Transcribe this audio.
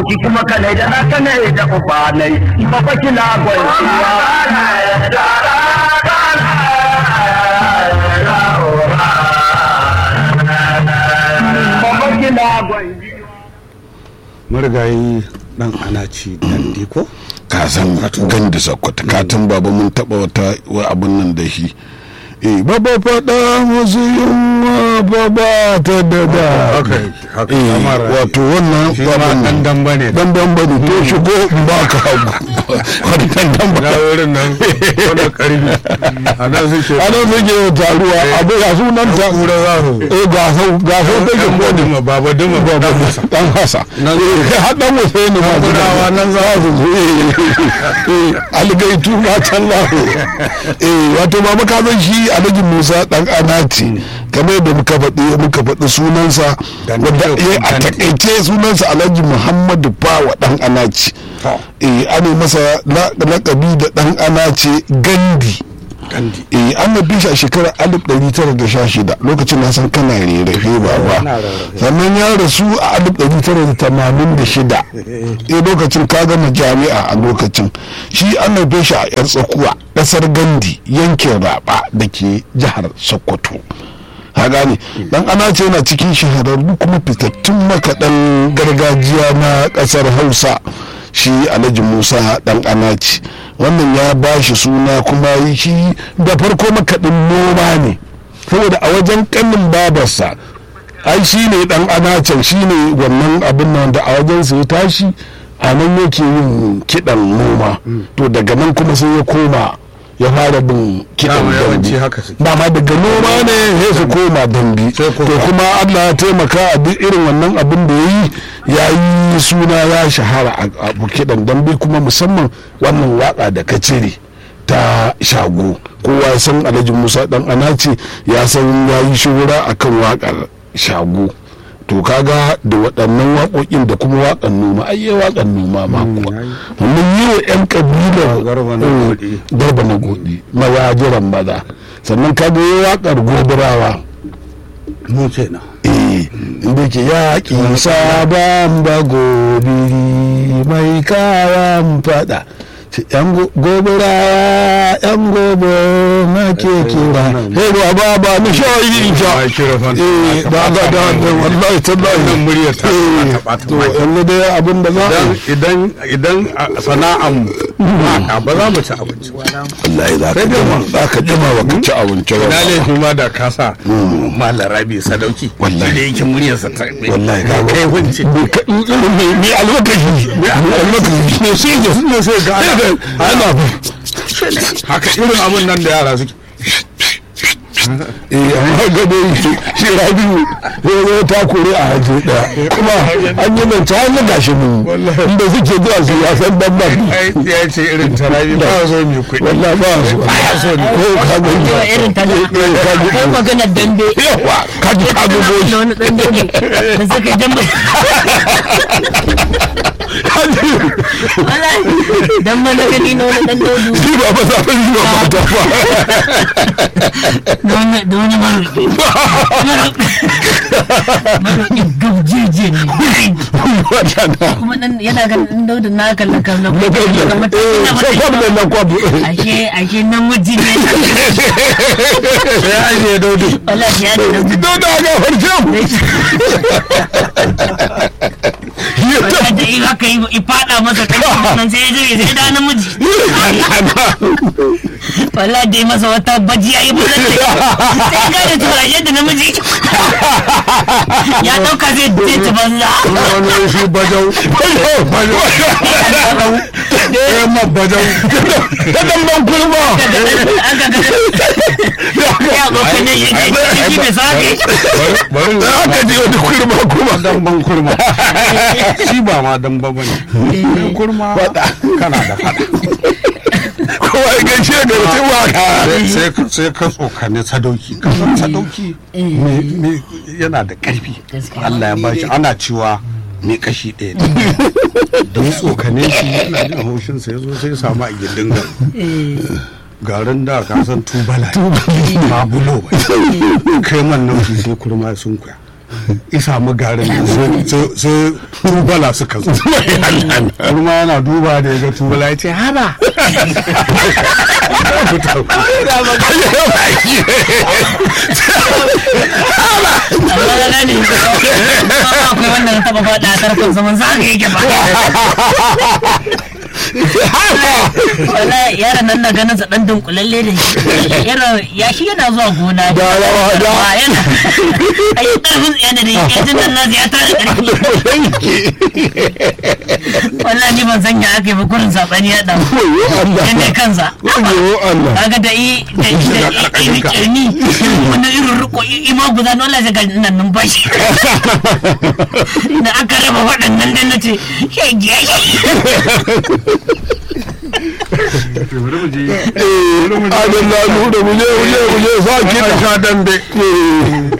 ki kuma kanai da na kanai da ubanai baba kina gwanciya baba kina gwanciya marigayi dan anaci dandi ko ka san ganda sakwata ka tun baba mun taba wata wa abun nan da shi eh baba faɗa musu yunwa baba ta dada haka yake, haka eh kamar wato wannan shi ma babun dan damba ne dan dan bane to shigo in ba ka hagu wani dan dan na ba wurin nan wani karfi a nan suke ana suke taruwa abu ya sunan ta kura za su eh ga sau ga sau take dan ko duma baba duma baba dan masa dan hasa Nan- eh har dan Hussein ma Gudawa nan za su zo eh algaitu na can lahu eh wato baba ka san shi Alhaji Musa dan Anati kamar da muka faɗi muka faɗi sunansa Dan wanda Dilo eh a Dandi. takaice sunansa Alhaji Muhammadu Bawa dan Anaci To. eh ana masa la- lakabi da dan Anaci Gandi kandi eh an mafi shi a shekarar 1916 lokacin na san kana rarrafe ba ba Ina rarrafe. sannan ya rasu a 1986 eh lokacin ka gama jami'a a lokacin shi an haife shi a yar tsakuwa ƙasar gandi yankin raba da ke jihar sokoto ha gane dan ana ce yana cikin shahararru kuma fitattun makaɗan gargajiya na ƙasar hausa shi alhaji musa dan anaci wannan ya ba shi suna kuma shi da farko makaɗin noma ne saboda a wajen ƙanin babarsa ai shi ne dan anacin shi ne wannan abin nan da a wajen su ya tashi a nan yake yin kiɗan noma to daga nan kuma sai ya koma ya fara bin kiɗan Dama yawanci dambe haka suke. dama daga noma ne sai su koma dambe Sai to koma. kuma Allah ya taimaka a duk irin wannan abin da ya yi ya yi suna ya shahara a a kiɗan dambe kuma musamman wannan waka da ka cire ta shago kowa ya san alhaji musa dan anace ya san ya yi shura akan wakar shago to kaga da waɗannan waƙoƙin da kuma waƙan noma ai yi waƙan noma ma kuwa mun yi wa 'yan ƙabilar Garba na eh, Godi. garba na godi mawajiran maza sannan kaga yi waƙar gobirawa mu kenan eh inda ke yaƙi sabon bagobiri mai kawan fada ce yan go- gobirawa yan gobo na ke kira hei ba ba ba ni shayi ta Ai, kira fan. eh da da da da wallahi tallahi Wannan muryar ta eh ta ɓata to mai. yanzu dai abin da za a idan idan idan a sana'an waka ba za mu ci abinci ba wallahi za ka jima za ka jima ba ka ci abinci ba na laifi ma da kasa malar rabi sadauki Wallahi. da yake muryarsa ta wallahi ka kai hunci mai almakashi mai almakashi ne sai da ne sai ga ana ana haka irin abun nan da yara suke eh amma ga dai shi rabiu ya zo ta kore a haje daya kuma an yi nan ta hanyar gashi mu inda suke zuwa su ya san dan ba ai ya ce irin ta rabi ba so mai kuɗi wallahi ba su ba so ne ko ka ga yawa irin ta kai maganar dambe yawa ka ji ka ga da goshi wani dan dambe da suka dambe wallahi dan mana gani na wani dan dodu shi ba ba za ta yi ba mata ba da wani da wani maroƙi maroƙi gabjeje ne wadana kuma dan yana ganin dan dodu na kalla kalla na kuma gaba eh sai kwam da nan kwam ashe ashe namiji ne sai an je daudu wallahi ya da namiji don da ga farjam wata da in aka yi i fada masa kai nan sai ya je sai da namiji wallahi da yi masa wata bajiya yi bulan da sai ga da tura yadda namiji ya dauka zai zai ci banza wani shi bajau eh ma bajau ta damban kurma aka ga ya abokan ne shi shi bai sake bari da aka ji wani kurma kuma damban kurma shi ba ma damba bane kurma kana da fada kowa ya gaishe da mutum waka sai ka sai ka tsokane sadauki ka san sadauki me- me- yana da karfi Gaskiya. Allah ya bashi ana cewa ne kashi ɗaya ne don tsokane shi yana jin haushin sa yazo sai ya samu a gindin garin garin da ka san tubala ne, ba bulo ba kai man nan sai kurma sun kuya ya samu garin nan sai- sai- sai tubala suka zo kuma yana duba da ya ga tubala ya ce haba amma ga gane ba akwai wanda na taba faɗa a tarkon zaman za ka yake ba wala yaran nan na ganin sa dan dunkulalle da shi yaran ya shi yana zuwa gona Da rawa, da. Ba yana ai karfin yana da yake jin nan nasu ya tare karfi wallahi ni ban san ya aka yi ba kurin sabani ya dan Wayo Allah. yana kansa Wayo Allah. kaga da i da i da i da kirni wannan irin riko ima guda na wallahi ga nan numfashi da aka raba waɗannan da na ce shege Eh, adalla nuna muje muje muje sa kiɗa. sha dambe